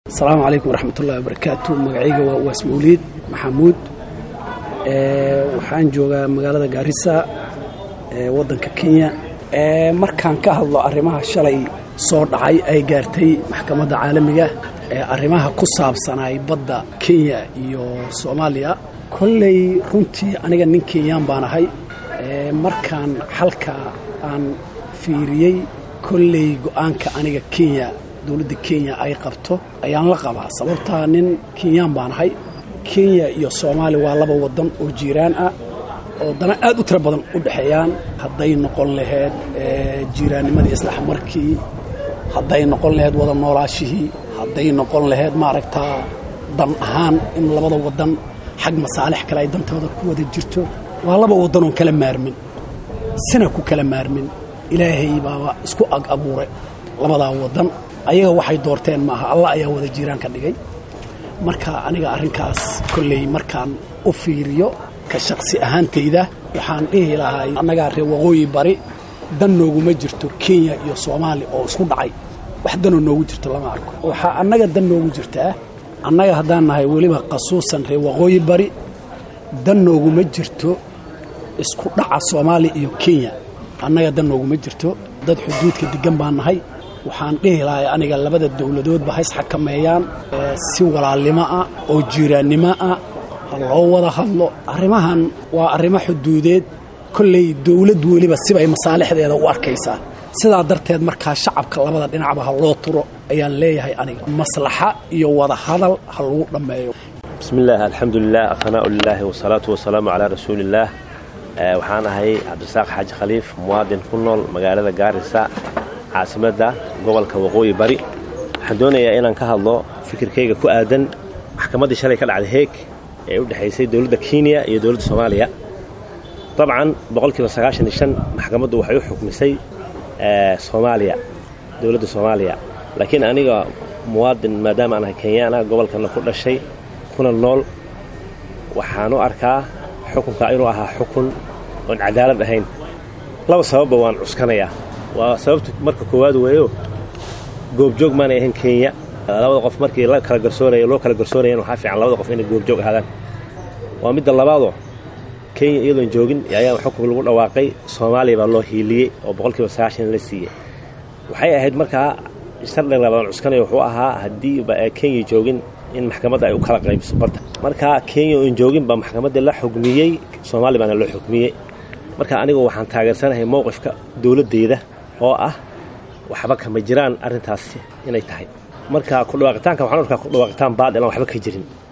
asalaamu calaykum waraxmatullahi wabarakaatu magacayga waa uwaas mawliid maxamuud waxaan joogaa magaalada gaarisa ee waddanka kenya markaan ka hadlo arrimaha shalay soo dhacay ay gaartay maxkamadda caalamiga ee arrimaha ku saabsanay badda kenya iyo soomaaliya kolley runtii aniga nin kenyaan baan ahay markaan xalka aan fiiriyey kolley go'aanka aniga kenya dowladda kenya ay qabto ayaan la qabaa sababtaa nin kenyaan baan ahay kenya iyo soomaaliya waa laba waddan oo jiiraan ah oo dana aad u tiro badan u dhexeeyaan hadday noqon lahayd jiiraannimadii islaxmarkii hadday noqon lahayd wada noolaashihii hadday noqon lahayd maaragtaa dan ahaan in labada waddan xag masaalix kale ay dantooda ku wada jirto waa laba waddan oon kala maarmin sina ku kala maarmin ilaahay baaba isku ag abuuray labadaa waddan ayaga waxay doorteen maaha allah ayaa wada jiiraan ka dhigay marka aniga arrinkaas kolley markaan u fiiriyo ka shaqsi ahaantayda waxaan dhihi lahaa annagaa reer waqooyi bari dan nooguma jirto kenya iyo soomaaliya oo isku dhacay wax danoo noogu jirto lama arko waxaa annaga dan noogu jirtaa annaga haddaan nahay weliba qasuusan reer waqooyi bari dan nooguma jirto isku dhaca soomaaliya iyo kenya annaga dan nooguma jirto dad xuduudka deggan baan nahay waxaan dhihi lahay aniga labada dowladoodba hays xakameeyaan si walaalnimo ah oo jiiraannimo ah ha loo wada hadlo arrimahan waa arrimo xuduudeed kolley dowlad weliba sibay masaalixdeeda u arkaysaa sidaa darteed markaa shacabka labada dhinacba ha loo turo ayaan leeyahay aniga maslaxa iyo wada hadal ha lagu dhammeeyo bismi illaah alxamdulilah aqnaa lilaahi wasalaatu wasalaamu calaa rasuuliillaah waxaan ahay cabdisaaq xaaji khaliif muwaadin ku nool magaalada gaarisa caasimadda gobolka waqooyi bari waxaan doonayaa inaan ka hadlo fikirkayga ku aadan maxkamaddii shalay ka dhacday heeg ee u dhexaysay dowladda kenya iyo dowladda soomaaliya dabcan boqolkiiba sagaashan iyo shan maxkamaddu waxay u xukmisay soomaaliya dowladda soomaaliya laakiin aniga muwaadin maadaama aan ahay kenyaana gobolkana ku dhashay kuna nool waxaan u arkaa xukunka inuu ahaa xukun oon cadaalad ahayn laba sababba waan cuskanayaa waa sababta marka koowaad weeyo goobjoog maanay ahayn kenya labada qof markii la kala garsoonaya loo kala garsoonayan waxaa fiican labada qof inay goobjoog ahaadaan waa midda labaadoo kenya iyadoon joogin ayaa xukun lagu dhawaaqay soomaaliya baa loo hiiliyey oo boqolkiiba sagaashan la siiyey waxay ahayd markaa shardiga labadan cuskanaya wuxuu ahaa haddii kenya joogin in maxkamadda ay u kala qaybiso badda markaa kenya oon joogin baa maxkamaddii la xugmiyey soomaaliya baana loo xugmiyey marka anigu waxaan taageersanahay mowqifka dowladdeyda oo ah waxba kama jiraan arrintaas inay tahay marka kudhawaaqitaanka waxaan arkaa kudhawaaqitaan baad ilaan waxba ka jirin